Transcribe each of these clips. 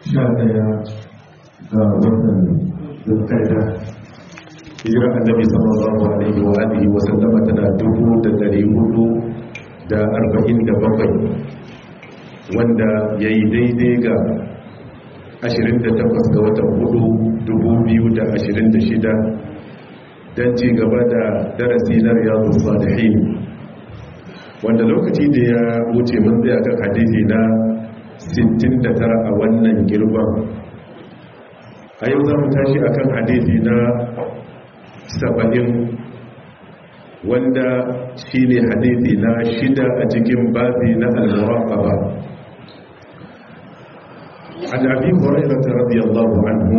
sha daya ga watan zulkaida hijira annabi sallallahu alaihi wa alihi wa sallama tana dubu da dari hudu da arba'in da bakwai wanda ya yi daidai ga 28 ga watan hudu 2026 don ci gaba da darasi na riyadu salihin wanda lokaci da ya wuce mun zai akan hadisi na 69 a wannan girban a yau za mu tashi akan hadisi na 70 wanda shi ne hadisi na shida a cikin babi na al-muraqaba عن أبي هريرة رضي الله عنه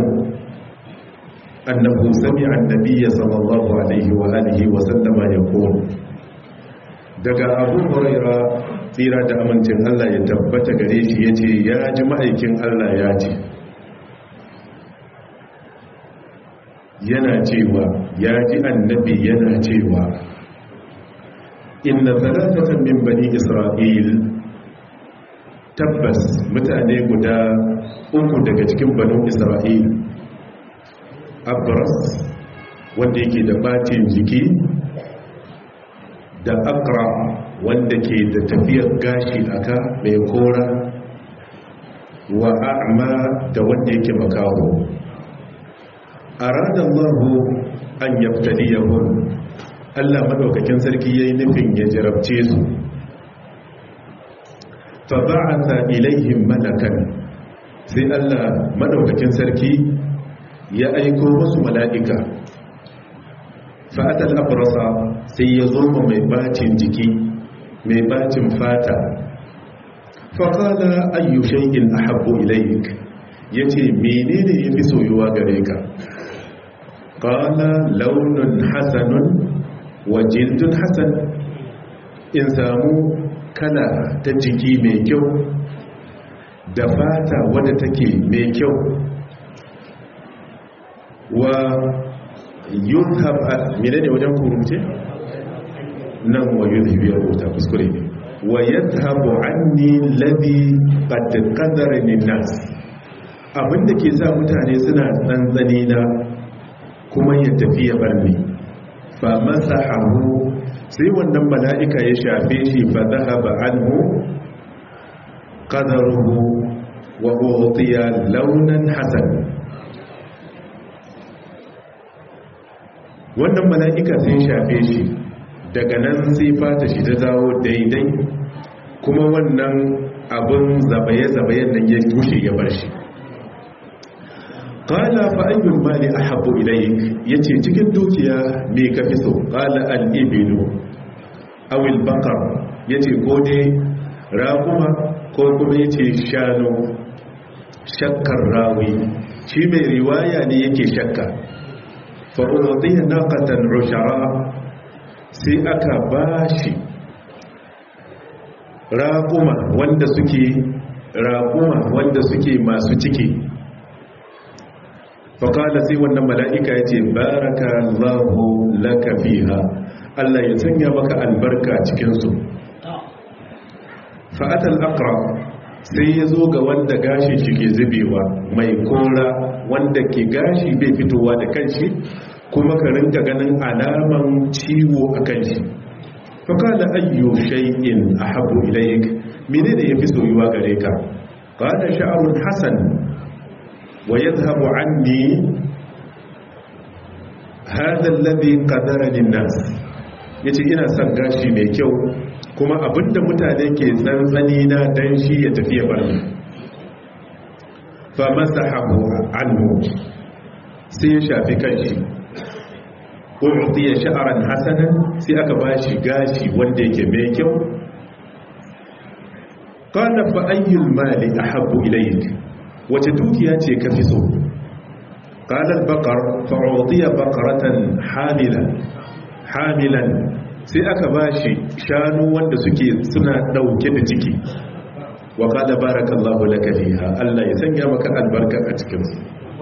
أنه سمع النبي صلى الله عليه وآله وسلم يقول daga abu huraira tsira da amincin Allah ya tabbata gare shi ya ce ya ji ma'aikin Allah ya ce yana cewa ya ji annabi yana cewa inna talatatan min bani isra'il tabbas mutane guda uku daga cikin banu isra'il abras wanda yake da batin jiki da akra wanda ke da tafiyar gashi aka mai kora wa a'ma da wanda yake makaho arada Allahu an yabtaliyahum Allah madaukakin sarki yayin nufin ya jarabce su fa ba'atha ilaihim malakan sai Allah madaukakin sarki ya aiko musu mala'ika fa'atal abrasa sai ya zo mai bacin jiki mai bacin fata faƙala ayyu shay'in ahabbu ilayk yace menene yafi soyuwa gare ka qala launun hasanun wa jildun hasan in samu kala ta jiki mai kyau da fata wadda take mai kyau wa yuzhab mene ne wajen kurumce nan wa yuzhab ya rubuta kuskure ne wa yadhhabu anni ladhi qad qadarani nas abinda ke sa mutane suna tsantsani na kuma ya tafi ya bar ni fa masahahu sai wannan mala'ika ya shafe shi fa dhahaba anhu qadaruhu wa utiya launan hasan wannan mala'ika sai shafe shi daga nan sai fata shi ta zawo daidai kuma wannan abin zabaye-zabayen nan ya kushe ya bar shi ƙala fa'ayyun mali a haɓu ilayi ya ce cikin dukiya mai kafi so ƙala al'ibilu awil bakar ya ce ko ne raƙuma ko kuma ya ce shanu shakkar rawi shi mai riwaya ne yake shakka fa'uɗiyar naƙatan rushara sai aka ba shi raƙuma wanda suke raƙuma wanda suke masu ciki faƙala sai wannan mala'ika ya ce baraka allahu laka fiha Allah ya sanya maka albarka cikinsu fa'atal akra sai ya zo ga wanda gashi shi ke zubewa mai kora wanda ke gashi bai fitowa da kanshi kuma ka rinka ganin alaman ciwo a kanshi faƙala ayyo shay'in a habu ilayik mene da ya fi soyuwa gare ka ƙada sha'arun hassan wa ya zahabu an ni hadar labi ƙadararin nas ya ce ina son gashi mai kyau kuma abinda mutane ke tsantsani na dan shi ya tafiya barni fa masa habu anhu sai ya shafi kanshi ya sha'aran hasanan sai aka bashi gashi wanda yake mai kyau qala fa ayyul mali ahabbu ilayk wace dukiya ce kafi so qala al-baqar fa utiya baqaratan hamilan hamilan sai aka bashi shanu wanda suke suna dauke da ciki wa qala barakallahu laka fiha Allah ya sanya maka albarka a cikin su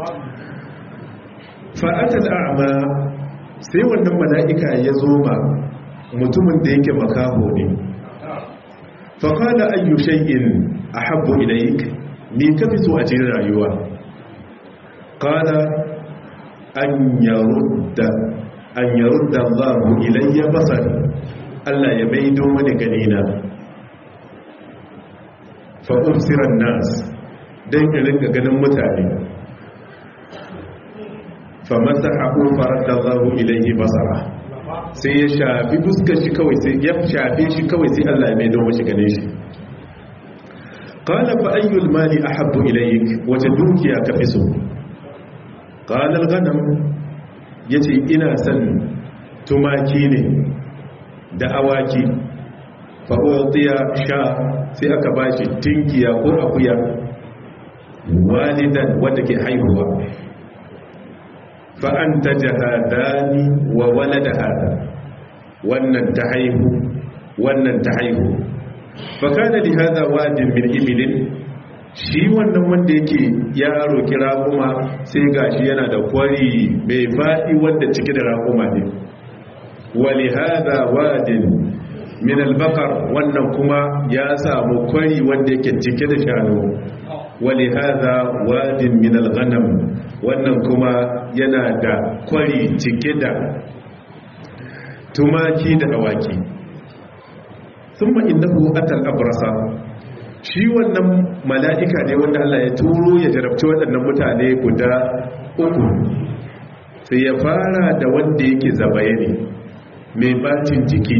fa atal a'ma sai wannan mala'ika ya zo ma mutumin da yake makaho ne faƙada ayyu shay'in a habbo ilaik me ka fi so a cikin rayuwa qala an yarudda an yarudda Allahu ilayya basari Allah ya maido mani ganina fa umsiran nas dan in rinka ganin mutane fa masahu faradda Allahu ilayhi basara sai ya shafi fuskar shi kawai sai ya shafe shi kawai sai Allah ya maido mashi ganin shi qala fa ayyul mali ahabbu ilayk wace dukiya ka fi so qala al-ghanam yace ina son tumaki ne da awaki fa utiya sha sai aka bashi tinkiya ko akuya walidan wanda ke haihuwa fa anta jahadani wa walada hada wannan ta haihu wannan ta haihu fakana li hada wadin min ibilin shi wannan wanda yake yaro kira kuma sai gashi yana da kwari mai faɗi wanda cike da raƙuma ne wali hada wadin min albakar wannan kuma ya samu kwari wanda yake cike da shanu wali hada wadin min alghanam wannan kuma yana da kwari cike da tumaki da awaki sun innahu atal abrasa shi wannan mala'ika ne wanda Allah ya turo ya jarabci waɗannan mutane guda uku sai ya fara da wanda yake zabaye ne mai bacin jiki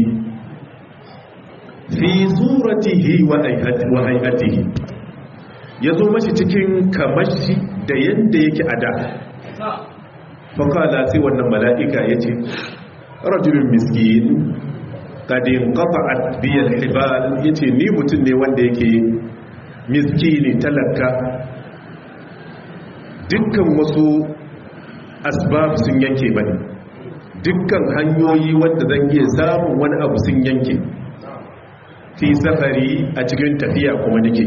fi suratihi wa hayatihi ya zo mashi cikin kamashi da yadda yake a da fakala sai wannan mala'ika ya ce rajulun miskin kadin qata'at biyal hibal yace ni mutum ne wanda yake miskini talaka dukkan wasu asbab sun yanke bane dukkan hanyoyi wanda zan iya samun wani abu sun yanke fi safari a cikin tafiya kuma nake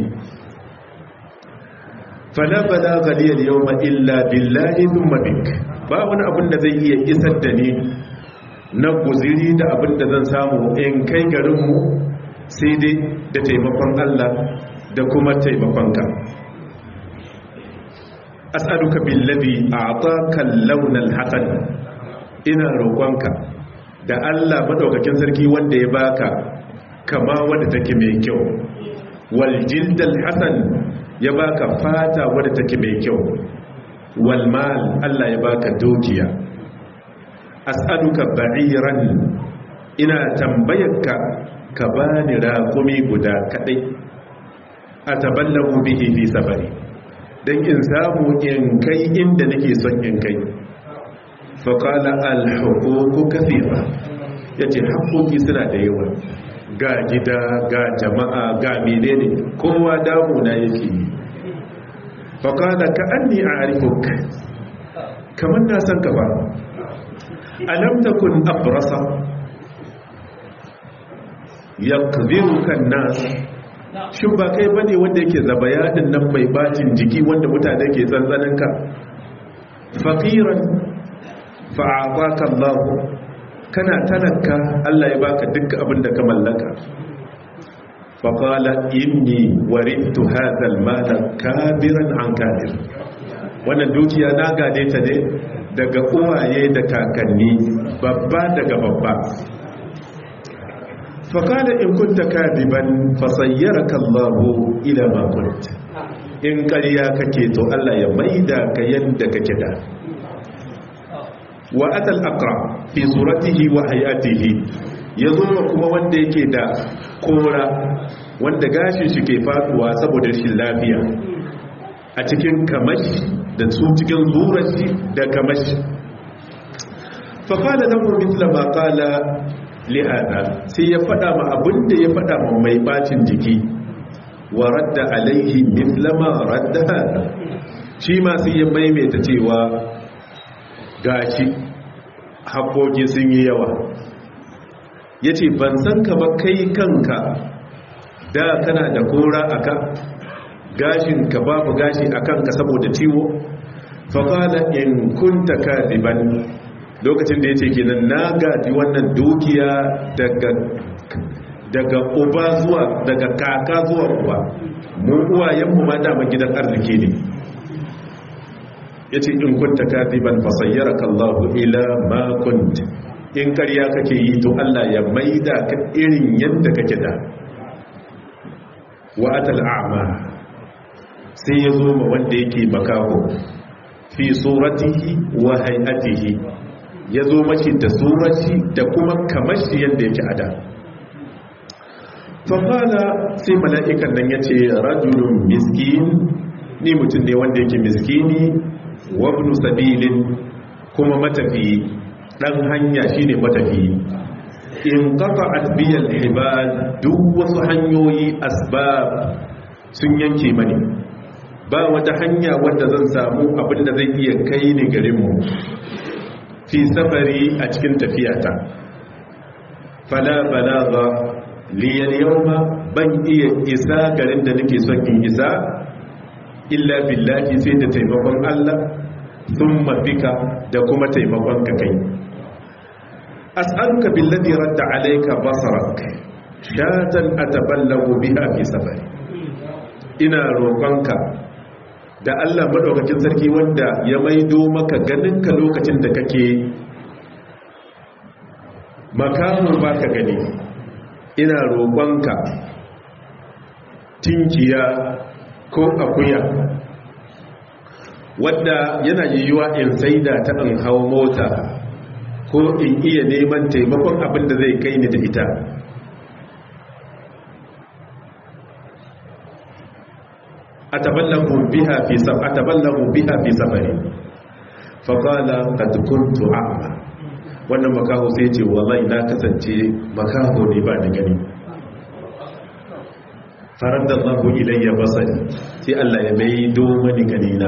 fala bala ghaliyal yawma illa billahi thumma bik ba wani abin da zai iya isar da ni na guziri da abin da zan samu in kai garinmu sai dai da taimakon Allah da kuma taimakonka as'aluka billazi a'taka launal hasan ina roƙonka da Allah madaukakin sarki wanda ya baka kama wanda take mai kyau wal jildal hasan ya baka fata wanda take mai kyau wal mal Allah ya baka dukiya as'aluka ba'iran ina tambayarka ka bani raƙumi guda kadai ataballahu bihi fi safari dan in samu in kai inda nake son in kai fa qala al huquq kathira yace haƙoƙi suna da yawa ga gida ga jama'a ga menene kowa damu na yake fa qala ka anni a'rifuk kamar na san ka ba alam takun abrasa yaqdiruka an-nas shin ba kai bane wanda yake zabayadin nan mai bacin jiki wanda mutane ke tsantsanin ka faqiran fa'ataka Allah kana talaka Allah ya baka duk abin da ka mallaka faqala inni warithu hadha al-mala kabiran an kabir wannan dukiya na gade ta ne daga uwaye da kakanni babba daga babba faƙada in kunta kadiban fasayyaraka Allahu ila ma kunt in ƙarya kake to Allah ya maida ka yadda kake da wa atal aqra fi suratihi wa hayatihi yazo kuma wanda yake da kora wanda gashin shi ke faduwa saboda shi lafiya a cikin kamashi da su cikin zurashi da kamashi faƙada lahu mithla ma qala lihada sai ya fada ma abinda ya fada ma mai bacin jiki wa radda alaihi mithlama radda hada shi ma sai ya maimaita cewa gashi haƙoƙi sun yi yawa ya ce ban san ka ba kai kanka da kana da kora aka gashin ka babu gashi a kanka saboda ciwo faƙala in kunta kadiban lokacin da ya ce kenan na gaji wannan dukiya daga daga uba zuwa daga kaka zuwa uba mu uwayenmu ma dama gidan arziki ne yace in kunta kadiban fasayyaraka Allahu ila ma kunt in karya kake yi to Allah ya maida ka irin yadda kake da wa atal a'ma sai ya zo ma wanda yake makaho fi suratihi wa hay'atihi ya zo mashi da surati da kuma kamashi yadda yake ada fafala sai mala'ikan nan ya ce rajulun miskin ni mutum ne wanda yake miskini wabnu sabilin kuma matafi dan hanya shine matafi in qata'at biyal hibal duk wasu hanyoyi asbab sun yanke mani ba wata hanya wanda zan samu abinda zai iya kai ni garin mu fi safari a cikin tafiyata fala balagha li al-yawma ban iya isa garin da nake son in isa illa billahi sai da taimakon Allah thumma bika da kuma taimakon ka kai as'aluka billadhi radda alayka basarak shatan ataballagu biha fi safari ina roƙonka da Allah madaukakin sarki wanda ya maido maka ganinka lokacin da kake makamun baka gani ina roƙonka tinkiya ko akuya wadda yana yiwuwa in saida ta in hau mota ko in iya neman taimakon abin da zai kai ni da ita ataballahu biha fi sab ataballahu biha fi safari fa qala qad kuntu a'ma wannan makaho sai ce wallahi na kasance makaho ne ba da gani faradda Allahu ilayya basari sai Allah ya mai do mani ganina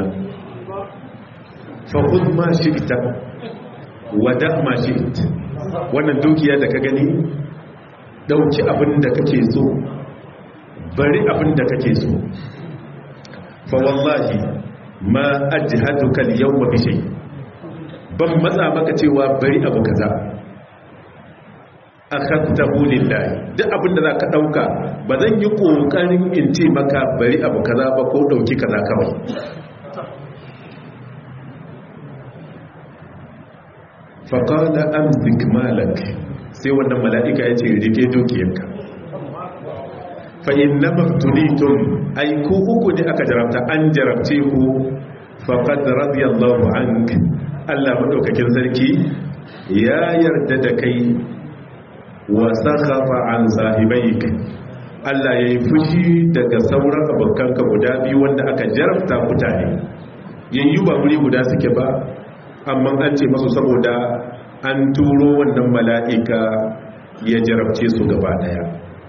fa khudh ma shi'ta wada ma shi'ta wannan dukiya da ka gani dauki abin da kake so bari abin da kake so fa wallahi ma ajhaduka al-yawma bi shay ban matsa maka cewa bari abu kaza akhadtahu lillahi duk abin da zaka dauka ba zan yi kokarin in ce maka bari abu kaza ba ko dauki kaza kawai fa qala amsik malak sai wannan mala'ika ya ce rike dukiyarka fa inna maftulitum ay ku uku ne aka jarabta an jarabce ku faqad radiyallahu ank Allah madaukakin sarki ya yarda da kai wa sakhafa an sahibaik Allah yayi fushi daga sauran abokanka guda biyu wanda aka jarabta mutane yayyu ba guri guda suke ba amma an ce masu saboda an turo wannan mala'ika ya jarabce su gaba daya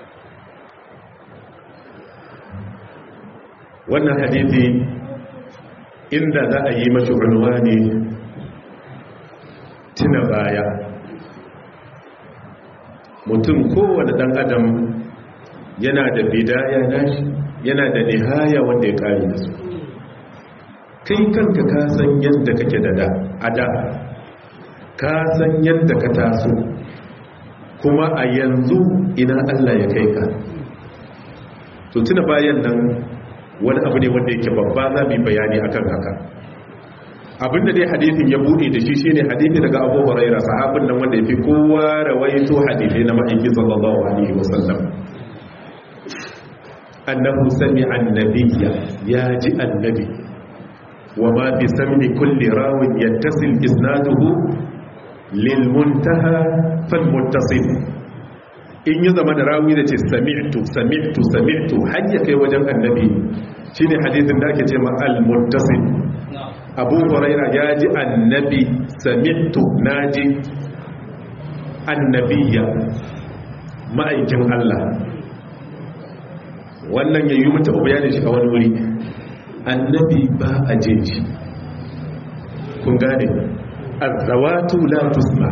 wannan hadithi inda za a yi mashi ne tuna baya mutum kowane dan adam yana da bidaya nashi yana da nihaya wanda ya kare da su kai kanka ka san yadda kake da da a da ka san yadda ka taso kuma a yanzu ina Allah ya kai ka to tuna bayan nan wani abu ne wanda yake babba za mu bayani akan haka abinda dai hadithin ya bude da shi shine hadithi daga Abu Hurairah sahabin nan wanda yafi kowa rawaito hadithi na ma'aiki sallallahu alaihi wasallam annahu sami'a annabiyya ya ji annabi wa ma bi sami kulli rawin yattasil isnaduhu lil muntaha fal muttasil in yi zama da rawi da ce sami'tu sami'tu sami'tu har ya kai wajen annabi shine hadisin da ake ce ma al-muttasil abu huraira ya ji annabi sami'tu naji annabiya ma'aikin Allah wannan yayi mutu bayanin shi a wani wuri annabi ba a jin shi kun gane azawatu la tusma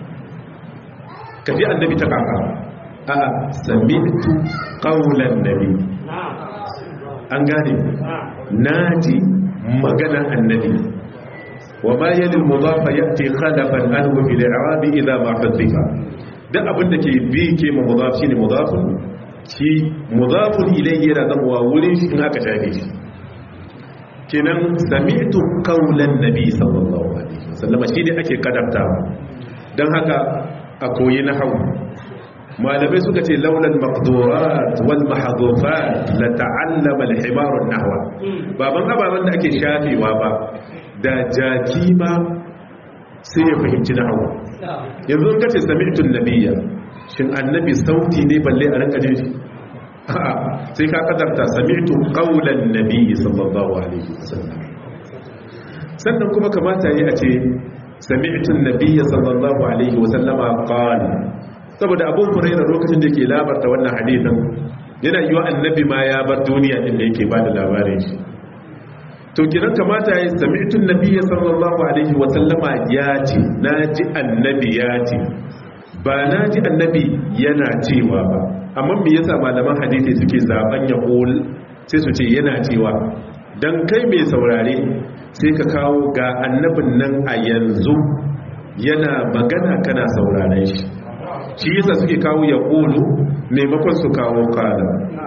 kaji annabi ta kaka a sami'tu qawlan nabi an gane naji magana annabi wa ma yali al-mudafa yati khalafan anhu bil i'rab idha ma hadifa duk abin da ke bi ke ma mudaf shine mudafun shi mudafun ilayhi yana zama wurin shi in aka shafe shi kenan sami'tu qawlan nabi sallallahu alaihi wasallam shi ne ake kadafta dan haka a koyi nahwu malamai suka ce laulal maqdurat wal mahdhufat la ta'allama al himar an nahwa baban ababan da ake shafewa ba da jaki ma sai ya fahimci nahwu yanzu in kace sami'tu nabiyya shin annabi sauti ne balle a rinka jin shi a'a sai ka kadarta sami'tu qawlan nabiyyi sallallahu alaihi wasallam sannan kuma kamata yi a ce sami'tu nabiyya sallallahu alaihi wasallama qala saboda abu hurairah lokacin da yake labarta wannan hadisin yana yiwa annabi ma ya bar duniya din da yake bada labarin shi to kiran kamata yi sami'tu nabiyya sallallahu alaihi wasallama ya ce naji annabi ya ce ba naji annabi yana cewa ba amma me yasa malaman hadisi suke zaben ya qul sai su ce yana cewa dan kai mai saurare sai ka kawo ga annabin nan a yanzu yana magana kana sauraren shi shi yasa suke kawo ya qulu maimakon su kawo qala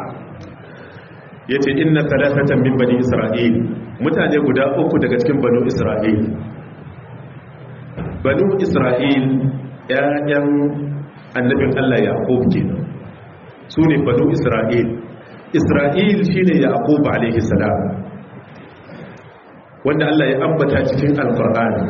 yace inna thalathatan min bani isra'il mutane guda uku daga cikin banu isra'il banu isra'il ƴaƴan annabin Allah yaqub kenan su ne banu isra'il isra'il shi ne yaqub alaihi salam wanda Allah ya ambata cikin alqur'ani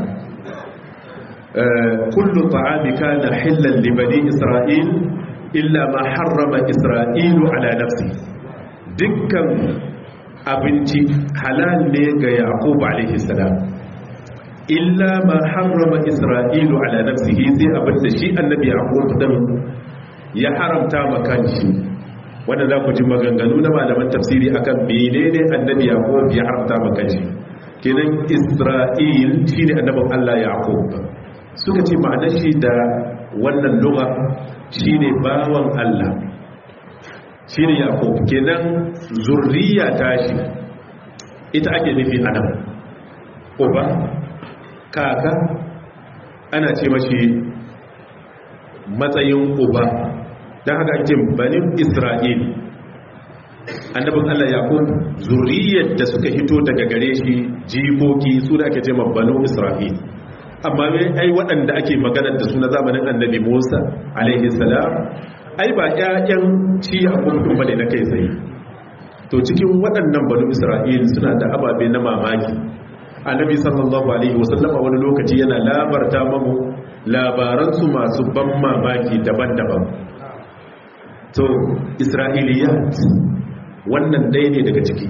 kullu ta'ami kana hillan li bani isra'il illa ma harrama isra'ilu ala nafsi dukkan abinci halal ne ga yaqub alaihi salam illa ma harrama isra'ilu ala nafsihi sai abinda shi annabi yaqub din ya haramta ma kanshi wanda za ku ji maganganu na malaman tafsiri akan menene annabi yaqub ya haramta ma kanshi kenan isra'il shine annabin Allah yaqub suka ce ma'anar shi da wannan lugha shine bawan Allah shine yaqub kenan zurriya tashi ita ake nufi anan uba kaka ana ce mashi matsayin uba don haka ake banin isra'il annabin allah yakub zuriyar da suka hito daga gare shi jikoki su da ake ce banu isra'il amma mai ai waɗanda ake maganar da suna zamanin annabi musa alaihi salam ai ba ƴaƴan ci abubuwan bane na kai tsaye to cikin waɗannan banu isra'il suna da ababe na mamaki annabi sallallahu alaihi wasallama wani lokaci yana labarta mamu labaransu masu ban mamaki daban-daban to isra'iliyat wannan dai ne daga ciki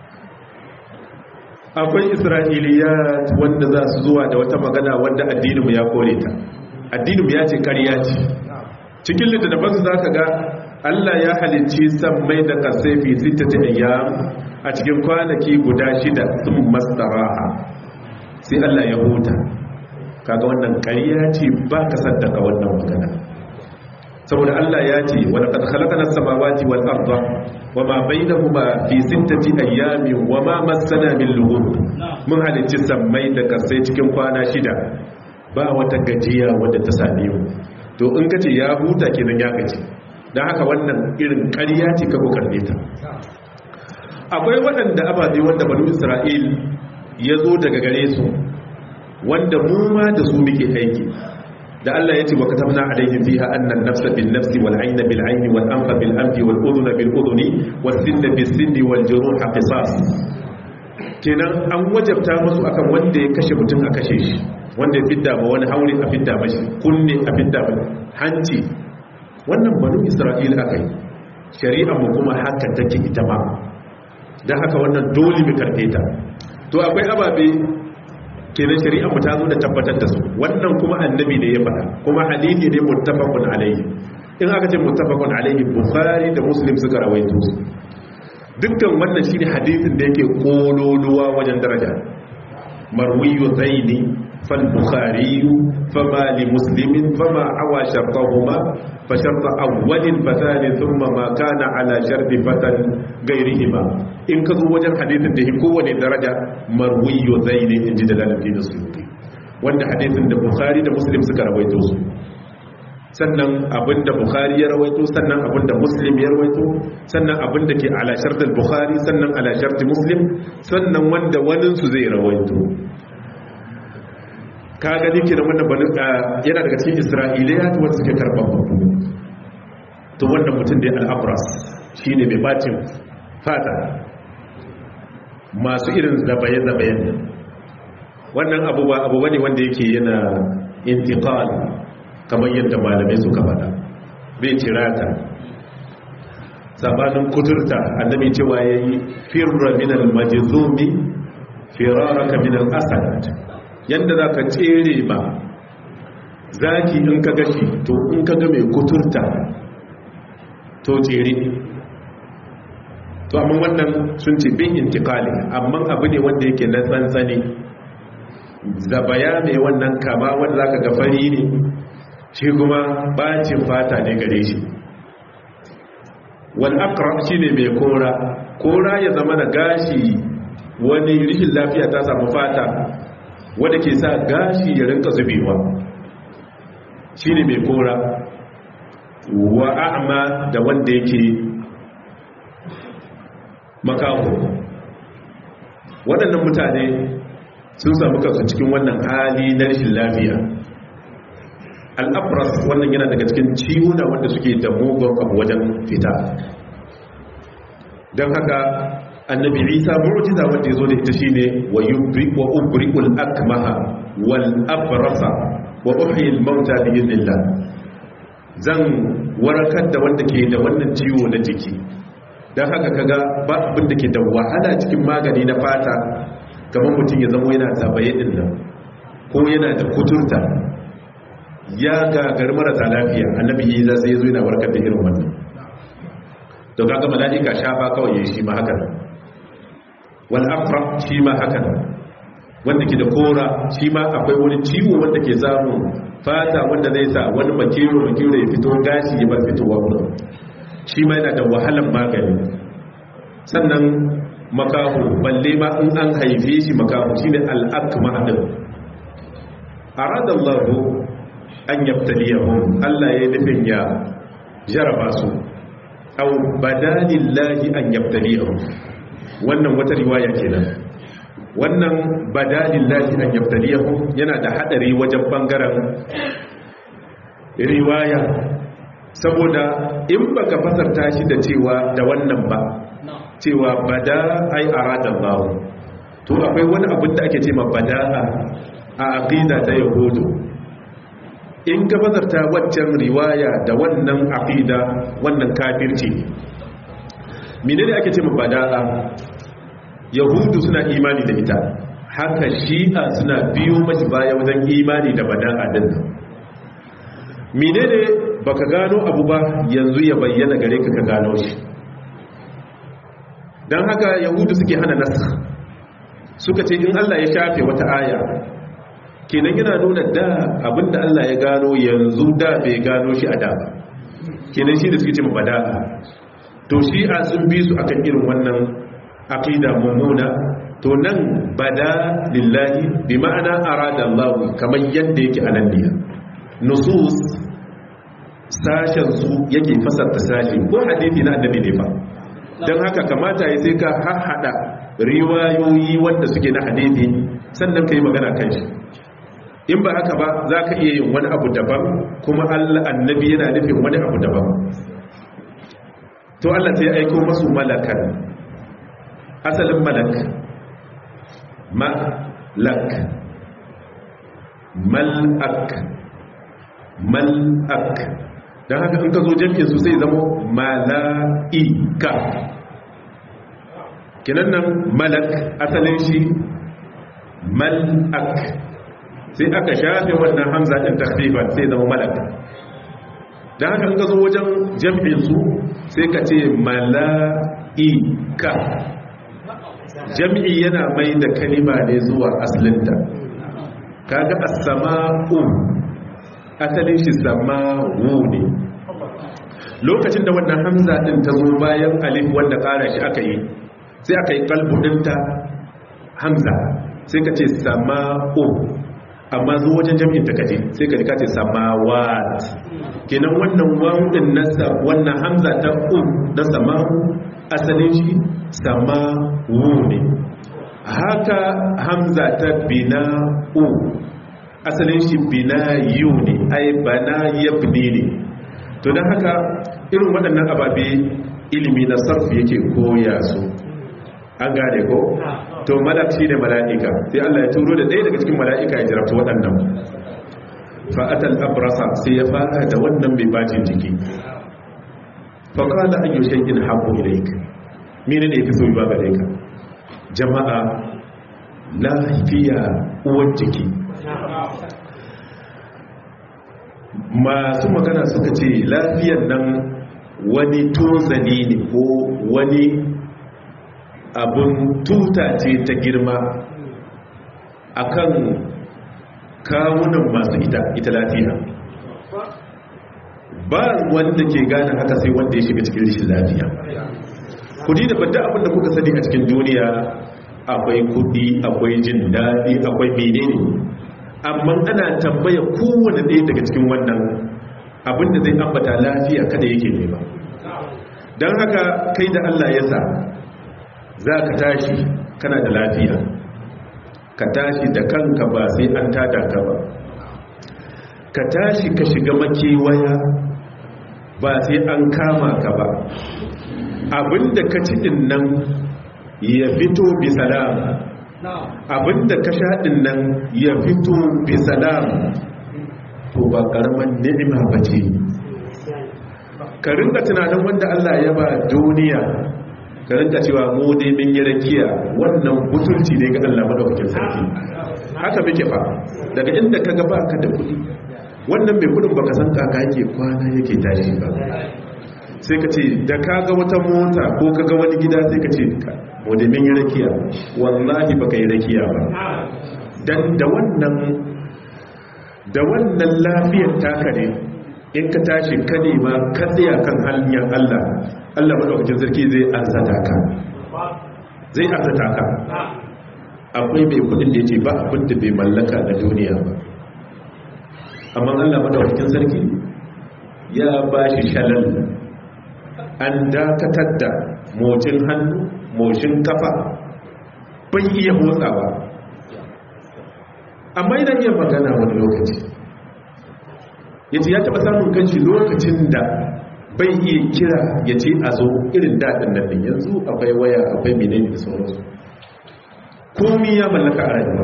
akwai isra'iliyat wanda za su zuwa da wata magana wanda addininmu ya kore ta addininmu ya ce ƙarya ce cikin littattafansu za ka ga allah ya halicci sammai da kasaifi sittati ayyam a cikin kwanaki guda shida sun mastaraha sai allah ya huta kaga wannan ƙarya ce ba ka saddaka wannan magana saboda Allah ya ce wa laqad khalaqna as-samawati wal arda wama bainahuma fi sittati ayyamin wama massana min lughub mun halicci sammai da kasai cikin kwana shida ba wata gajiya wadda ta same mu to in kace ya huta kenan ya gaji dan haka wannan irin ƙarya ce ka kokarne ta akwai waɗanda ababe wanda banu Isra'il ya zo daga gare su wanda mu ma da su muke aiki da Allah ya ce wa katabna alaihim fiha anna an-nafsa bin-nafsi wal-'ayna bil-'ayni wal-anfa bil-anfi wal-udhuna bil-udhuni was-sinna bis-sinni wal-juruha qisas kenan an wajabta musu akan wanda ya kashe mutum a kashe shi wanda ya fidda ba wani haure a fidda mashi kunne a fidda ba hanci wannan banu Isra'ila akai shari'a mu kuma haka take ita ma dan haka wannan dole mu karbe ta to akwai ababe kenan shari'ar mu ta zo da tabbatar da su wannan kuma annabi ne ya faɗa kuma hadisi ne muttafaqun alayhi in aka ce muttafaqun alayhi bukhari da muslim suka rawaito su dukkan wannan shine hadisin da yake kololuwa wajen daraja marwiyu zaini fal bukhari fama li muslimin fama awa shartahuma fa shartu awwalin fa thani thumma ma kana ala sharti fatan ghayrihima in ka zo wajen hadisin da kowane daraja marwiyo zai ne in ji da lalafi da suyuti wanda hadisin da bukhari da muslim suka rawaito su sannan abinda bukhari ya rawaito sannan abinda muslim ya rawaito sannan abinda ke ala shartul bukhari sannan ala shartul muslim sannan wanda waninsu zai rawaito ka gani ke da wannan banin yana daga cikin isra'iliya ta wanda suke karɓar babu to wannan mutum da ya al'abras shi ne mai bacin fata masu irin zabaye-zabayen wannan abubuwa abubuwa ne wanda yake yana intiqal kamar yadda malamai suka faɗa bai cirata sabanin kuturta annabi cewa yayi firra min al-majzumi firaraka min al-asad yanda zaka tsere ba zaki in ka gashi to in ka ga mai kuturta to tsere to amma wannan sun ce bin intikali amma abu ne wanda yake na tsantsani zabaya mai wannan kama wanda zaka ga fari ne shi kuma bacin fata ne gare shi wal aqrab shine mai kora kora ya zama na gashi wani rishin lafiya ta samu fata wanda ke sa gashi ya rinka zubewa shine mai kora wa a'ma da wanda yake makaho waɗannan mutane sun samu kansu cikin wannan hali na rashin lafiya al'abras wannan yana daga cikin ciwuna wanda suke da mugun abu wajen fita don haka annabi isa mu'jiza wanda ya zo da ita shine wa wa ubri'ul akmaha wal abrasa wa uhyil mauta bi idnillah zan warakar da wanda ke da wannan ciwo na jiki don haka kaga ba abin da ke da wahala cikin magani na fata kamar mutum ya zama yana zabaye din nan ko yana da kuturta ya gagar marasa lafiya annabi yi za sai ya zo yana warkar da irin wannan to kaga mala'ika shafa kawai ya shi ma haka wal afra shi ma haka wanda ke da kora shi ma akwai wani ciwo wanda ke samun fata wanda zai sa wani makero makero ya fito gashi ya bar fitowa wurin shi ma yana da wahalan magani sannan makahu balle ma in an haife shi makahu shine al-akma din aradallahu an yabtaliyahum Allah ya nufin ya jaraba su aw badalillahi an yabtaliyahum wannan wata riwaya kenan wannan badalillahi an yabtaliyahum yana da hadari wajen bangaren riwaya saboda in baka fasarta shi da cewa da wannan ba cewa bada ai aradallahu to akwai wani abin da ake ce ma bada'a a aqida ta yahudu in ka fasarta waccan riwaya da wannan aqida wannan kafirci menene ake ce ma bada'a yahudu suna imani da ita haka shi'a suna biyo mashi baya wajen imani da bada'a din menene baka gano abu ba yanzu ya bayyana gare ka ka gano shi don haka yahudu suke hana nasa suka ce in Allah ya shafe wata aya kenan yana nuna da abinda Allah ya gano yanzu da bai gano shi a da ba kenan shi da suke ce mabada'a to shi a sun bi su akan irin wannan aqida mummuna to nan bada lillahi bi ma'ana arada Allah kamar yadda yake anan ne nusus sashen su yake fasarta sashi ko hadisi na annabi ne fa don haka kamata ya sai ka haɗa riwayoyi wanda suke na hadisi sannan ka yi magana kan shi in ba haka ba za ka iya yin wani abu daban kuma allah annabi yana nufin wani abu daban to allah sai aiko masu malakan asalin malak malak malak malak don haka in ka zo jam'in su sai zama mala'ika kinan nan malak asalin shi mal'ak sai aka shafe wannan hamza ɗin takriban sai zama malak don haka in ka zo wajen jam'in su sai ka ce mala'ika jam'i yana mai da kalima ne zuwa asalinta kaga as-sama'u asalin shi sama'u ne lokacin da wannan hamza din ta zo bayan alif wanda ƙara shi aka yi sai aka yi kalbu ɗinta hamza sai ka ce sama'u amma zo wajen jami'in ta kaje sai ka jika ce samawat kenan wannan wawudin nasa wannan hamza ta u na samahu asalin shi samawu ne haka hamza ta bina u asalin shi bina yu ne ai bana yabni ne to don haka irin waɗannan ababe ilimi na sarfi yake koya su an gane ko to malak shi ne mala'ika sai Allah ya turo da ɗaya daga cikin mala'ika ya jarabta waɗannan fa'atal abrasa sai ya fara da wannan mai bacin jiki faƙala an yi shakin haɓo ilaik mene ne fi soyi ba gare ka jama'a lafiya uwar jiki masu magana suka ce lafiyan nan wani tozani ne ko wani abin tuta ce ta girma akan kawunan masu ita ita lafiya ba wanda ke gane haka sai wanda ya shiga cikin rishin lafiya kudi da bada abin da kuka sani a cikin duniya akwai kudi akwai jin daɗi akwai menene amma ana tambaya kowane ɗaya daga cikin wannan abinda zai ambata lafiya kada yake nema don haka kai da Allah ya sa za ka tashi kana da lafiya ka tashi da kanka ba sai an tada ka ba ka tashi ka shiga makewaya ba sai an kama ka ba abinda ka ci din nan ya fito bi salam abinda ka sha din nan ya fito bi salam to ba karaman ni'ima ba ce ka rinka tunanin wanda Allah ya ba duniya ka rinka cewa mu dai min yi rakiya wannan butulci ne ga Allah madaukakin sarki haka muke fa daga inda ka ga baka da kuɗi wannan mai kudin baka san kaka yake kwana yake tashi ba sai ka ce da ka ga wata mota ko ka ga wani gida sai ka ce mu da min yi rakiya wallahi baka yi rakiya ba dan da wannan da wannan lafiyar taka ne in ka tashi ka nema ka tsaya kan hanyar Allah Allah madaukakin sarki zai arzata ka zai arzata ka akwai mai kudin da yake ba abin da bai mallaka na duniya ba amma Allah madaukakin sarki ya ba shi shalal an dakatar da mocin hannu mocin kafa bai iya motsawa amma idan iya magana wani lokaci yace ya taba samun kanshi lokacin da bai iya kira ya ce a zo irin daɗin nan din yanzu akwai waya akwai menene da sauransu komi ya mallaka a rayuwa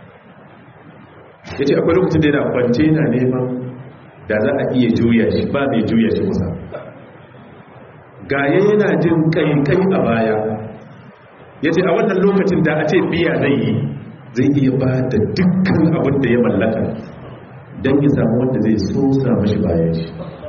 ya ce akwai lokacin da yana kwance yana neman da za a iya juya shi ba mai juya shi kusa gaya yana jin kai-kai a baya ya ce a wannan lokacin da a ce biya zai yi zai iya ba da dukkan abin da ya mallaka don ya samu wanda zai so samu shi bayan shi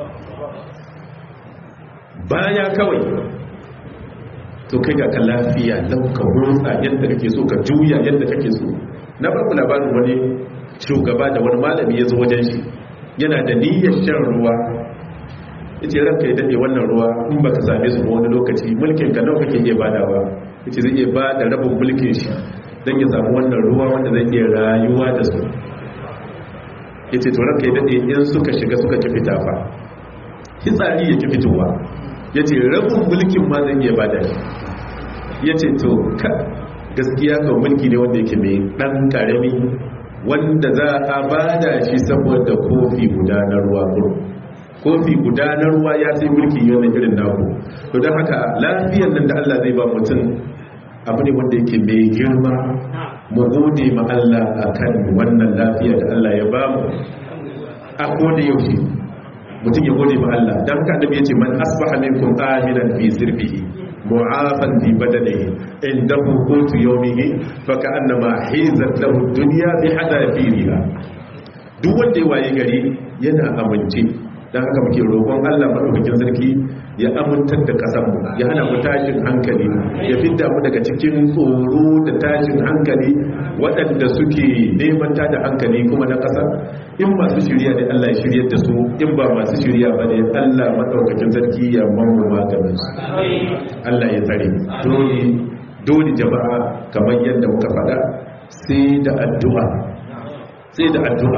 baya kawai to kai ga ka lafiya lauka motsa yadda kake so ka juya yadda kake so na farko labarin wani shugaba da wani malami ya zo wajen shi yana da niyyar shan ruwa ya ce ranka ya daɗe wannan ruwa in ba ka same su wani lokaci mulkin ka nawa kake iya badawa ya ce zai iya ba da rabin mulkin shi don ya samu wannan ruwa wanda zai iya rayuwa da su ya ce to ranka ya daɗe in suka shiga suka ki fita fa hitsari ya ki fitowa ya ce rabin mulkin ma zai iya bada shi ya ce to ka gaskiya ga mulki ne wanda yake mai ɗan ƙarami wanda za a bada shi saboda kofi guda na ruwa kofi guda na ruwa ya sai mulki yana irin naku to don haka lafiyar nan da Allah zai ba mutum abu ne wanda yake mai girma mu gode ma Allah akan wannan lafiya da Allah ya ba mu a koda yaushe mutum ya gode ma Allah don haka annabi yace man asbaha minkum aminan fi sirbihi mu'afan fi badanihi indahu qutu yawmihi fa ka'annama hizat lahu dunya bi hadafiriha duk wanda ya waye gari yana amince dan haka muke roƙon Allah madaukakin sarki ya amintar da kasan mu ya hana mu tashin hankali ya fidda mu daga cikin tsoro da tashin hankali waɗanda suke neman da hankali kuma na ƙasa in masu shirya ne Allah ya shiryar da su in ba masu shirya ba ne Allah madaukakin sarki ya mamu maganin su Allah ya tsare dole dole jama'a kamar yadda muka faɗa sai da addu'a sai da addu'a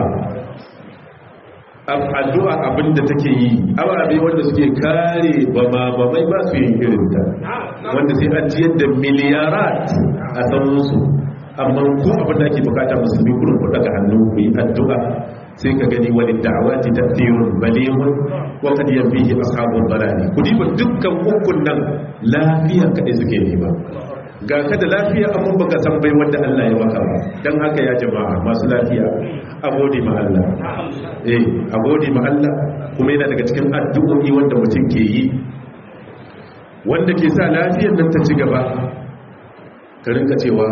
addu'a abinda take yi ababe wanda suke kare bama bamai ba su yin irinta wanda sai an ciyar da miliyarat a samunsu amma ko abinda ake bukata musulmi kurin ku daga hannu ku yi addu'a sai ka gani wani da'awati tafsirun balighun wa qad yanbihi ashabul balani ku diba dukkan hukun nan lafiya kadai suke nema ga ka da lafiya amma baka san bai wanda Allah ya maka ba dan haka ya jama'a masu lafiya a gode ma Allah eh a gode ma Allah kuma yana daga cikin addu'o'i wanda mutum ke yi wanda ke sa lafiyar nan ta ci gaba ka rinka cewa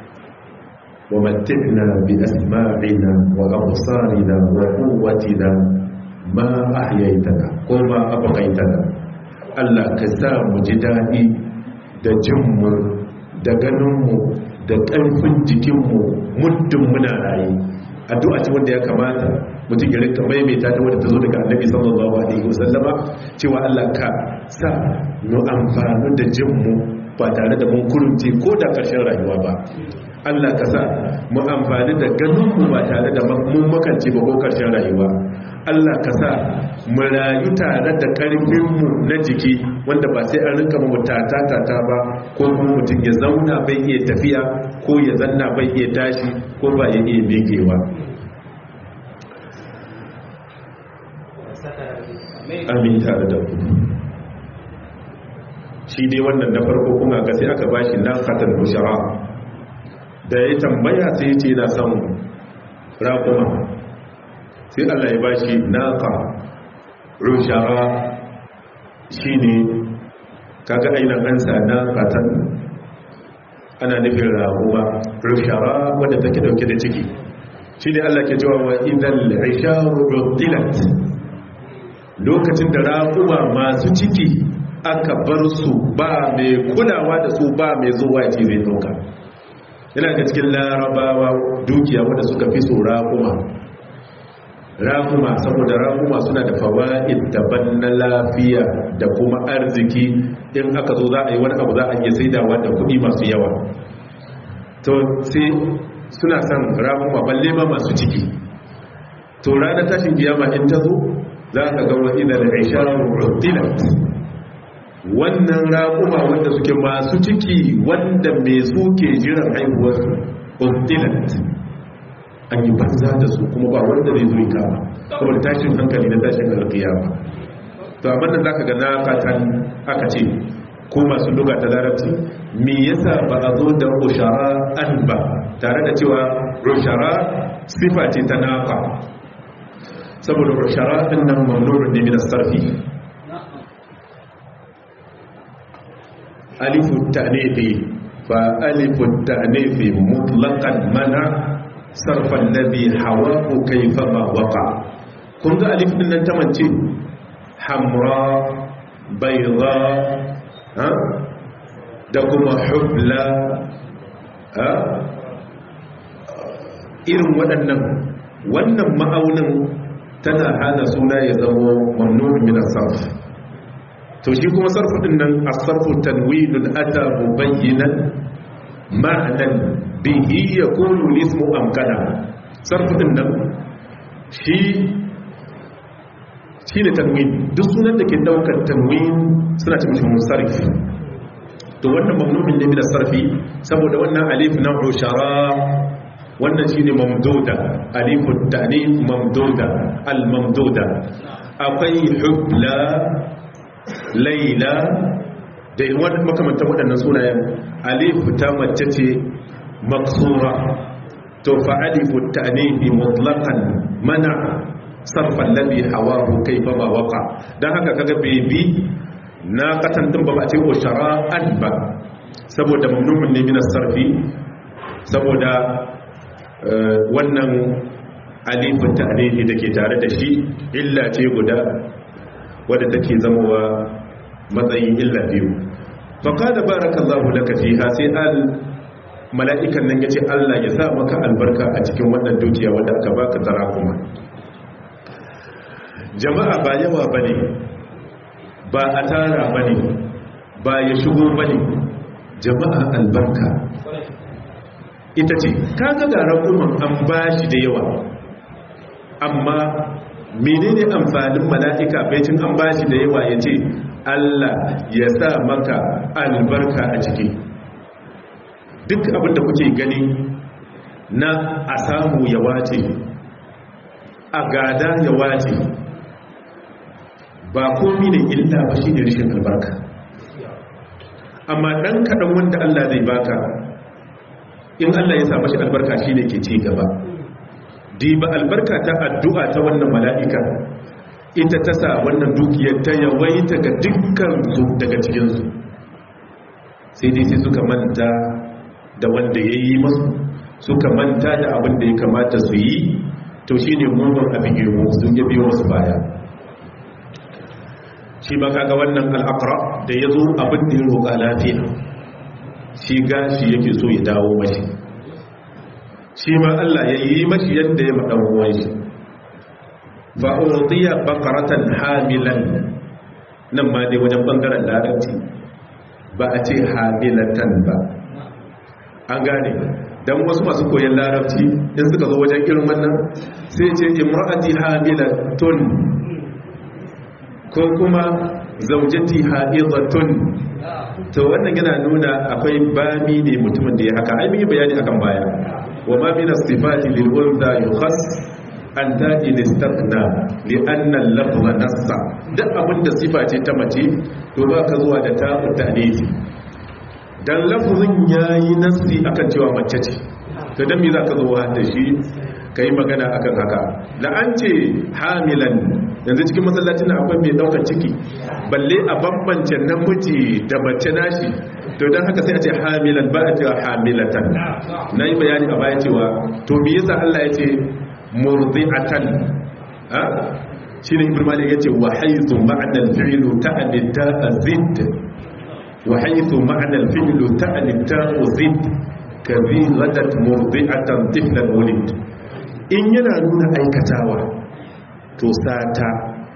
ومتعنا بأسماعنا وأبصارنا وقوتنا ما أحييتنا وما أبقيتنا Allah ka sa mu ji daɗi da jinmu da ganinmu da ƙarfin jikinmu muddin muna raye addu'a ce wanda ya kamata mutum ya rinka maimaita ta wadda ta zo daga annabi sallallahu alaihi wasallama cewa Allah ka sa mu amfani da jinmu ba tare da mun kurunce ko da ƙarshen rayuwa ba Allah ka sa mu amfani da ganinmu ba tare da mun makance ba ko karshen rayuwa Allah ka sa mu rayu tare da ƙarfinmu na jiki wanda ba sai an rinka mu tata tata ba ko kuma mutum ya zauna bai iya tafiya ko ya zanna bai iya tashi ko ba ya iya bekewa amin tare da ku shi dai wannan na farko kuma ga sai aka bashi na katar bushara da ya tambaya sai ce na son raƙuma sai Allah ya bashi naqa rushara shine kaga ainihin ansa na fatan ana nufin raƙuma rushara wadda take dauke da ciki shine Allah ke cewa wa idan isharu rudilat lokacin da raƙuma masu ciki aka bar su ba mai kulawa da su ba mai zuwa ce zai dauka yana da cikin larabawa dukiya wadda suka fi so raƙuma raƙuma saboda raƙuma suna da fawa'id daban na lafiya da kuma arziki in aka zo za a yi wani abu za a iya saidawa da kuɗi masu yawa to sai suna son raƙuma balle ma masu ciki to ranar tashin kiyama in ta zo za ka ga wa idan isharu rudilat wannan raƙuma wanda suke masu ciki wanda mai suke jiran haihuwar rudilat an yi banza da su kuma ba wanda zai zo kama saboda tashin hankali na tashin alkiyama to amma da zaka ga na fatan aka ce ko masu luga ta larabci me yasa ba a zo da ushara an ba tare da cewa ushara sifa ce ta nafa saboda ushara din nan mamnurun ne min sarfi alifu ta'nifi fa alifu ta'nifi mutlaqan mana sarfan ladhi hawahu kayfama waqa kun ga alif din nan ta mance hamra bayda ha da kuma hubla ha irin waɗannan wannan ma'aunin tana hana suna ya zama mamnun min as-sarf to shi kuma sarfu din nan as-sarfu tanwinun ata mubayyinan ma'nan bihi yakunu ismu amkana sarfu din nan shi shine tanwin duk sunan da ke daukar tanwin suna cikin shi musarrif to wannan mamnumin ne min sarfi saboda wannan alif na ushara wannan shine mamduda alifu ta'nif mamduda al mamduda akwai hubla laila da wani makamantan waɗannan sunayen alifu ta mace ce maksura to fa alifu ta'nifi mutlaqan mana sarfan ladhi hawahu kayfa ma waqa dan haka kaga bebi na katan din ba ba ce ushara an ba saboda mamnumun ne min sarfi saboda wannan alifin ta'nifi dake tare da shi illa ce guda wadda take zamowa matsayin illa biyu faƙada barakallahu laka fiha sai al mala'ikan nan yace Allah ya sa maka albarka a cikin wannan dukiya wanda aka baka tara kuma jama'a ba yawa bane ba a tara bane ba ya shigo bane jama'a albarka ita ce kaga ga rakuman an bashi da yawa amma menene amfanin mala'ika baicin an bashi da yawa ya ce Allah ya sa maka albarka a ciki duk abinda kuke gani na a samu ya wace a gada ya wace ba komi ne illa ba shi ne rishin albarka amma ɗan kaɗan wanda Allah zai baka in Allah ya sa mashi albarka shi ne ke ci gaba diba albarka ta addu'a ta wannan mala'ika ita ta sa wannan dukiyar ta yawaita ga dukkan su daga cikinsu sai dai sai suka manta da wanda ya yi masu suka manta da abin da ya kamata su yi to shi ne mugun abin girmo sun yi biyo wasu baya shi ba kaga wannan al'akara da ya zo abin da ya roƙa lafiya shi gashi yake so ya dawo mashi shi ma Allah ya yi mashi yadda ya maɗan ruwan shi fa'urdiya bakaratan hamilan nan ma dai wajen ɓangaren larabci ba a ce hamilatan ba an gane don wasu masu koyon larabci in suka zo wajen irin wannan sai ce imra'ati hamilatun ko kuma zaujati hamilatun to wannan yana nuna akwai bami ne mutumin da ya haka ai mun yi bayani akan baya wa ma min as-sifati lil unsa yukhas an ta'i listaqna li anna al-lafza nassa duk abinda sifa ce ta mace to ba ka zuwa da ta'u ta'nisi dan lafzin yayi nassi akan cewa mace ce to dan me zaka zo da shi kai magana akan haka da an ce hamilan yanzu cikin masallacin akwai mai daukar ciki balle a bambance namiji da mace nashi to don haka sai a ce hamilan ba a cewa hamilatan na yi bayani a baya cewa to me yasa Allah ya ce murdi'atan ha shi ne ibn malik ya ce wa haythu ma'na al-fi'lu ta'ni ta'zid wa haythu ma'na al-fi'lu ta'ni ta'zid kabi ghadat murdi'atan tiflan wulid in yana nuna aikatawa to sata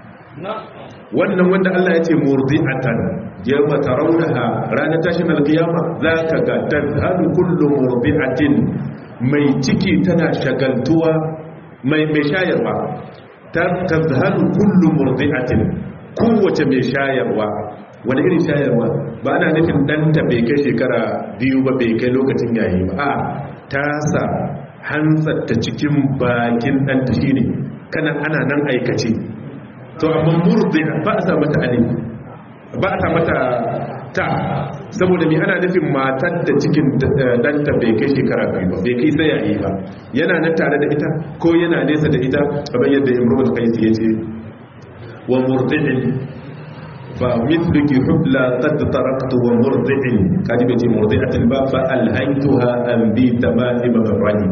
wannan wanda Allah ya ce murdi'atan yawma tarawnaha ranar tashin alkiyama zaka ga tadhalu kullu murdi'atin mai ciki tana shagaltuwa mai mai shayarwa tadhalu kullu murdi'atin kowace mai shayarwa wani irin shayarwa ba ana nufin danta bai kai shekara biyu ba bai kai lokacin yayi ba a tasa hantsarta cikin bakin ɗanta shine kana ana nan aikace to amma murdi ba a sa mata alif ba a sa mata ta saboda mai ana nufin matar da cikin danta bai kai shekara biyu ba bai kai saya yi ba yana nan tare da ita ko yana nesa da ita kamar yadda imrul qais ya ce wa murdi'in fa mithluki hubla qad taraktu wa murdi'in kaji bai ce murdi'atin ba fa alhaytuha an bi tamaim barrani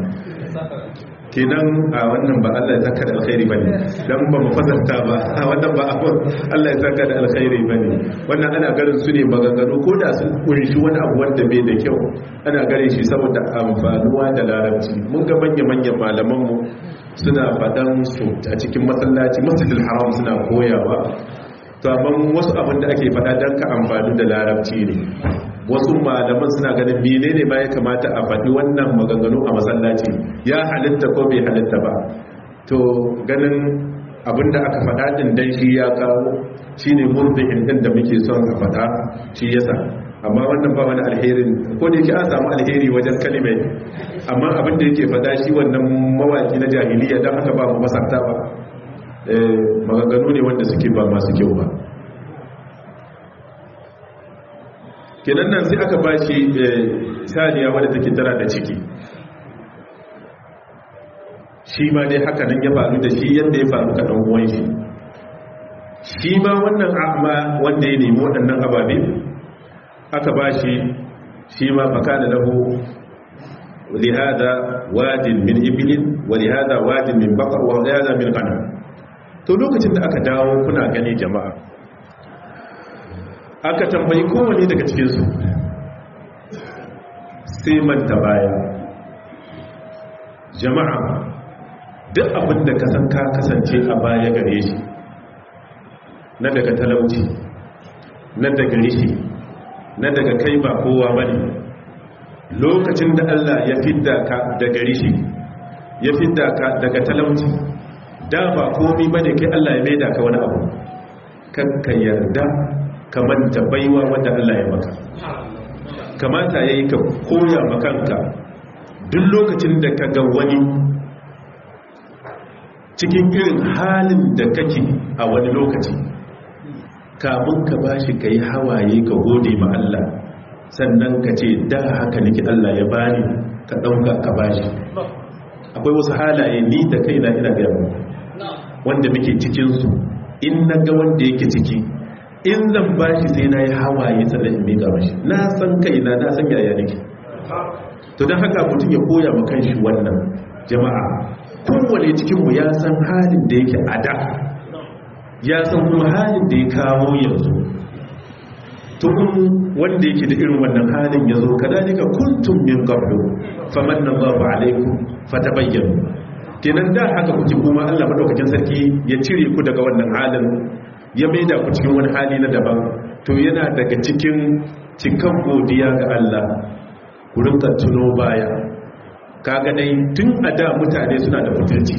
kenan a wannan ba Allah ya saka da alkhairi bane dan ba mu fasarta ba a wannan ba abun Allah ya saka da alkhairi bane wannan ana garin su ne maganganu ko da sun kunshi wani abu wanda bai da kyau ana gare shi saboda amfanuwa da larabci mun ga manya manyan malaman mu suna fadan su a cikin masallaci masjidil haram suna koyawa to amma wasu abin da ake fada dan ka amfani da larabci ne wasu malaman suna ganin menene ma ya kamata a faɗi wannan maganganu a masallaci ya halitta ko bai halitta ba to ganin abinda aka faɗa ɗin dan shi ya kawo shine murdihin din da muke son a faɗa shi yasa amma wannan ba wani alherin ko da yake an samu alheri wajen kalimai amma abinda yake faɗa shi wannan mawaki na jahiliya don haka ba mu masarta ba maganganu ne wanda suke ba masu kyau ba kenan nan sai aka ba shi saniya wadda take tara da ciki shi ma dai haka nan ya faru da shi yadda ya faru ka ɗan uwan shi shi ma wannan amma wanda ya nemi waɗannan ababe aka ba shi shi ma baka da lahu lihada wadin min ibilin wa lihada wadin min bakar wa lihada min gana to lokacin da aka dawo kuna gani jama'a aka tambayi kowane daga cikinsu sai manta baya jama'a duk abin da kasan ka kasance a baya gare shi na daga talauci na daga rishi na daga kai ba kowa bane lokacin da Allah ya fidda ka daga rishi ya fidda ka daga talauci da ba komi bane kai Allah ya maida ka wani abu ka yarda ka manta baiwa wanda Allah ya maka kamata yayi ka koya makanka duk lokacin da ka ga wani cikin irin halin da kake a wani lokaci kamun ka bashi ka yi hawaye ka gode ma Allah sannan ka ce da haka nake Allah ya bani ka ɗauka ka bashi akwai wasu halaye ni da kai na ina gaya wanda muke cikinsu in na ga wanda yake ciki in zan bashi sai na yi hawaye sannan in miƙa mashi na san kaina na san yaya nake to don haka mutum ya koya ma kanshi wannan jama'a kowane cikinmu ya san halin da yake a da ya san kuma halin da ya kawo yanzu tun wanda yake da irin wannan halin ya zo kadalika kuntum min qablu famanna Allahu alaikum fatabayyanu kenan da haka kuke kuma Allah madaukakin sarki ya cire ku daga wannan halin ya maida ku cikin wani hali na daban to yana daga cikin cikan godiya ga Allah ku rinka tuno baya kaga dai tun a da mutane suna da mutunci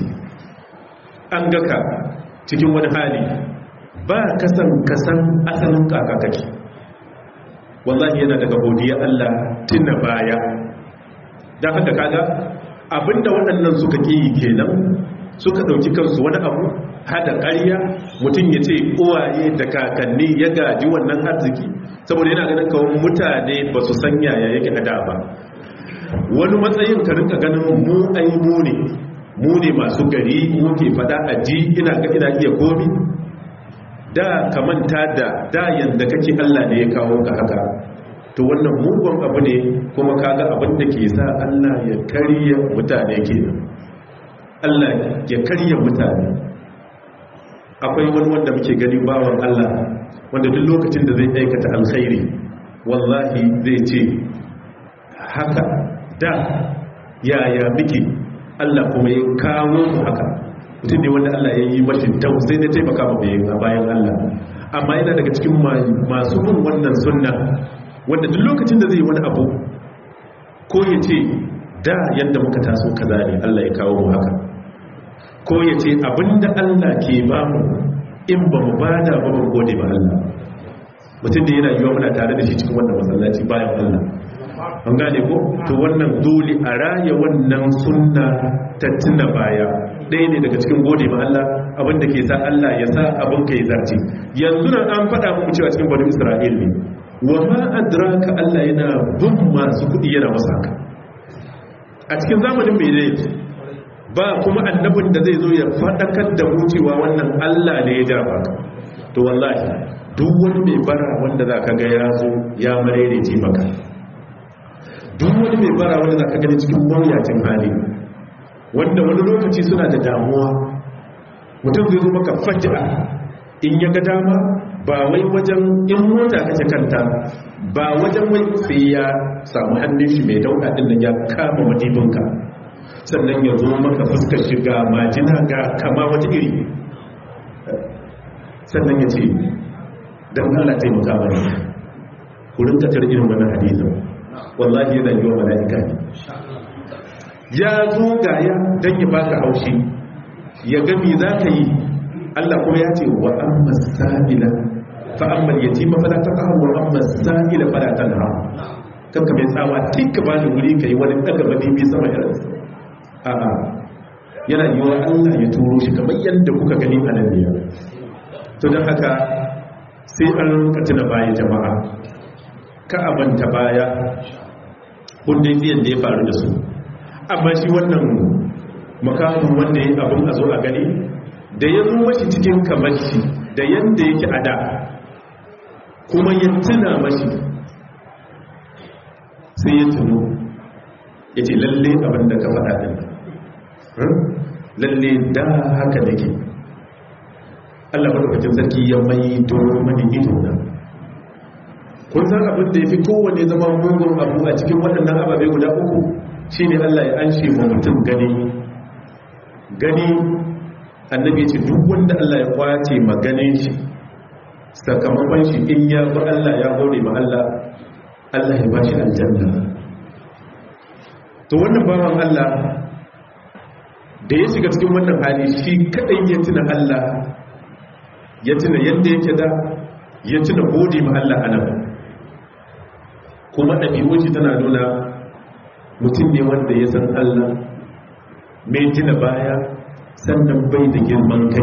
an ga ka cikin wani hali ba kasan kasan asalin kaka kake wallahi yana daga godiya Allah tuna baya don haka kaga abinda waɗannan suka ƙi kenan suka ɗauki kansu wani abu hada ƙarya mutum ya ce uwaye da kakanni ya gaji wannan arziki saboda yana ganin kawai mutane ba su san yaya yake a da ba wani matsayin ka rinka ganin mu ai mu ne mu ne masu gari mu ke fada a ji ina ga ina iya komi da ka manta da da yanda kake Allah ne ya kawo ka haka to wannan mugun abu ne kuma kaga abin da ke sa Allah ya karya mutane kenan Allah ya karya mutane akwai wani wanda muke gani bawan Allah wanda duk lokacin da zai aikata alkhairi wallahi zai ce haka da yaya muke Allah kuma ya kawo mu haka mutum ne wanda Allah ya yi mashi tau sai da taimaka mu da bayan Allah amma yana daga cikin masu bin wannan sunna wanda duk lokacin da zai wani abu ko ya ce da yadda muka taso kaza ne Allah ya kawo mu haka ko ya ce abinda Allah ke ba mu in ba mu bada ba mu gode ba Allah mutum da yana yiwa muna tare da shi cikin wannan masallaci bayan Allah an gane ko to wannan dole a raya wannan sunna ta tuna baya ɗaya ne daga cikin gode ma Allah abinda ke sa Allah ya sa abin ka yi zarce yanzu nan an faɗa muku cewa cikin bani Isra'il ne wa ma adraka Allah yana bin masu kuɗi yana masa haka a cikin zamanin mai zai ba kuma annabin da zai zo ya faɗakar da mu cewa wannan Allah ne ya dafa ka to wallahi duk wani mai bara wanda za ka ga ya zo ya marerece maka duk wani mai bara wanda za ka gani cikin mawuyacin hali wanda wani lokaci suna da damuwa mutum zai zo maka faji'a in ya ga dama ba wai wajen in mota kace kanta ba wajen wai sai ya samu hannun shi mai dauda din nan ya kama madibinka sannan ya zo maka fuskar shiga majina ga kama wata iri sannan ya ce don Allah taimaka mana ku rinka tar irin wannan hadisin wallahi yana yi wa mala'ika ne ya zo gaya don ya baka haushi ya gami za ka yi Allah kuma ya ce wa amma sa'ila fa amma yatima fala taqhar wa amma sa'ila fala tanha kanka mai tsawa tinka ba da wuri kai wani daga madibi sama irin a a yana yi wa Allah ya turo shi kamar yadda kuka gani a nan ne to don haka sai an rinka tuna baya jama'a ka abanta baya kundin biyan da ya faru da su amma shi wannan makamun wanda ya abin a zo a gani da ya zo mashi cikin kamar shi da yadda yake a da kuma ya tuna mashi sai ya tuno ya ce lalle abin da ka faɗa ɗin lalle da haka da ke allah maɗaukacin sarki ya mai doro mani ido na kun san abin da ya fi kowane zama mugun abu a cikin waɗannan ababe guda uku shi ne allah ya an ma mutum gani gani annabi ce duk wanda allah ya kwace maganin shi sakamakon shi in ya bi allah ya gode ma allah allah ya ba shi aljanna to wannan bawan allah da ya shiga cikin wannan hali shi kadai ya tuna Allah ya tuna yadda yake da ya tuna gode ma Allah anan kuma ɗabi'un shi tana nuna mutum ne wanda ya san Allah mai tuna baya sannan bai da girman kai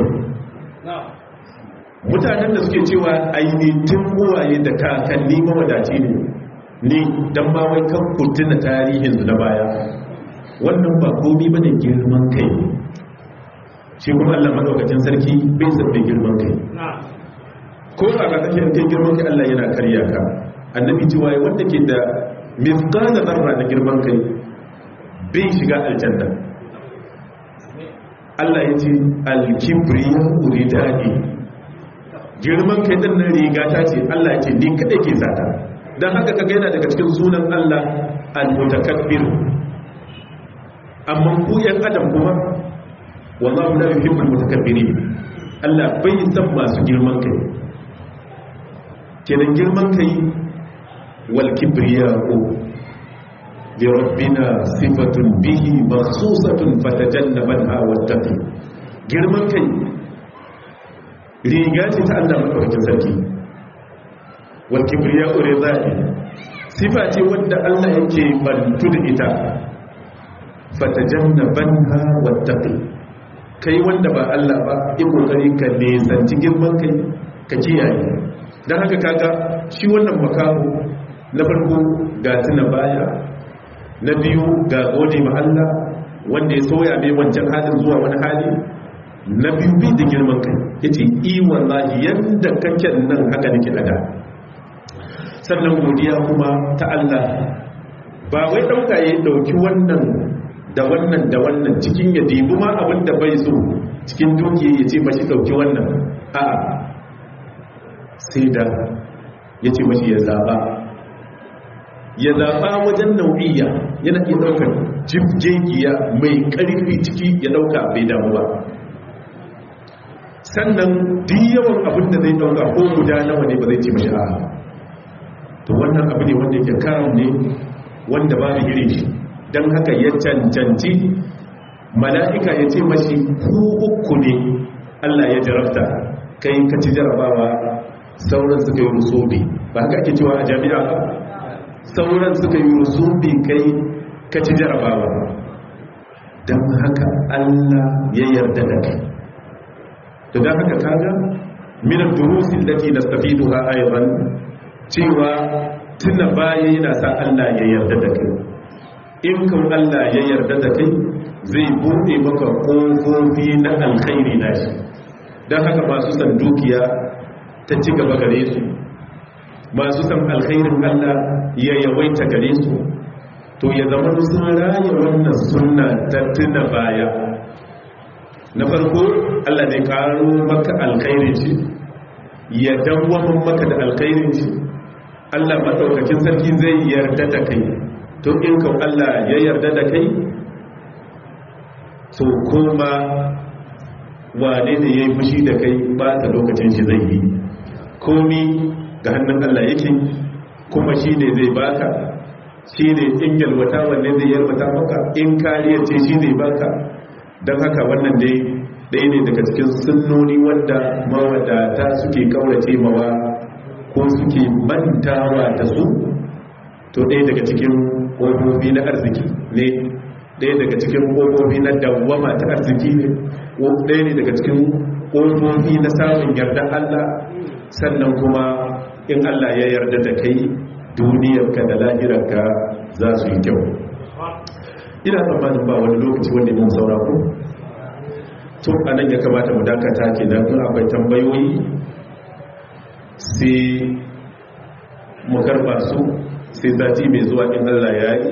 mutanen da suke cewa ainihin uwaye da kakanni mawadaci ne ni don ba wai kan kurtuna tarihinsu na baya wannan ba komi bane girman kai shi kuma Allah madaukakin sarki bai san mai girman kai ko a ga kake kai girman kai Allah yana karya ka annabi cewa wanda ke da mithqala zarra na girman kai bai shiga aljanna Allah ya ce al-kibriya uridani girman kai din nan riga ta ce Allah ya ce ni kadai ke sata dan haka kaga yana daga cikin sunan Allah al-mutakabbir amma ku yan adam kuma wallahu la yuhibbul mutakabbirin Allah bai san masu girman kai kenan girman kai wal kibriya'u li rabbina sifatun bihi makhsusatun fatajannabanha wattaqi girman kai riga ce ta Allah madaukakin sarki wal kibriya'u ridai sifa ce wanda Allah yake bantu da ita fatajannabanha wattaqi kai wanda ba Allah ba yi kokari ka nesanci girman kai ka kiyaye dan haka kaga shi wannan makaho na farko ga tuna baya na biyu ga gode ma Allah wanda ya soya mai wancan halin zuwa wani hali na biyu bi da girman kai yace i wallahi yanda kake nan haka nake ada sannan godiya kuma ta Allah ba wai dauka ya dauki wannan da wannan da wannan cikin ya dibi ma abin da bai so cikin dukiya ya ce mashi dauki wannan a sai da ya ce mashi ya zaba ya zaba wajen nau'iya yana iya daukar jibgegiya mai karfi ciki ya dauka bai damu ba sannan duk yawan abin da zai dauka ko guda nawa ne ba zai ce mashi a to wannan abu ne wanda yake karam ne wanda babu irin shi don haka ya cancanci mala'ika ya ce mashi ku uku ne Allah ya jarabta kai ka ci jarabawa sauran suka yi rusubi ba haka ake cewa a jami'a ba sauran suka yi rusubi kai ka ci jarabawa don haka Allah ya yarda da kai to don haka kaga minar durusin lati na stafiduha ayyaban cewa tuna baya yana sa Allah ya yarda da kai in kan Allah ya yarda da kai zai bude maka ƙofofi na alkhairi na shi don haka masu san dukiya ta ci gaba gare su masu san alkhairin Allah ya yawaita gare su to ya zama sun raya wannan sunna ta tuna baya na farko Allah ne karo maka alkhairin shi ya dawwamin maka da alkhairin shi Allah maɗaukakin sarki zai yarda da kai to in kan Allah ya yarda da kai to kuma wane ne ya yi fushi da kai ba ta lokacin shi zai yi komi ga hannun Allah yake kuma shi ne zai baka shi ne in yalwata wanne zai yalwata maka in kariyar ce shi zai baka don haka wannan dai ɗaya ne daga cikin sunnoni wanda mawadata suke kaurace mawa ko suke mantawa da su to ɗaya daga cikin ƙofofi na arziki ne ɗaya daga cikin ƙofofi na dawwama ta arziki ne ɗaya ne daga cikin ƙofofi na samun yarda Allah sannan kuma in Allah ya yarda da kai duniyarka da lahirarka za su yi kyau ina tsammanin ba wani lokaci wanda mun saura ku to anan ya kamata mu dakata kenan in akwai tambayoyi sai mu karba su sai sati mai zuwa in Allah ya yi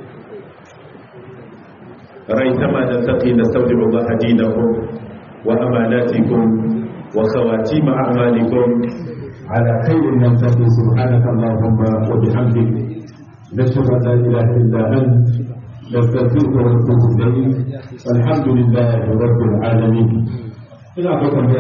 rai sama da taƙi na saudi ba hadinakum wa amanatikum wa khawatima a'malikum على خير نلتقي سبحانك اللهم وبحمدك نشهد ان لا اله الا انت نستغفرك ونتوب اليك الحمد لله رب العالمين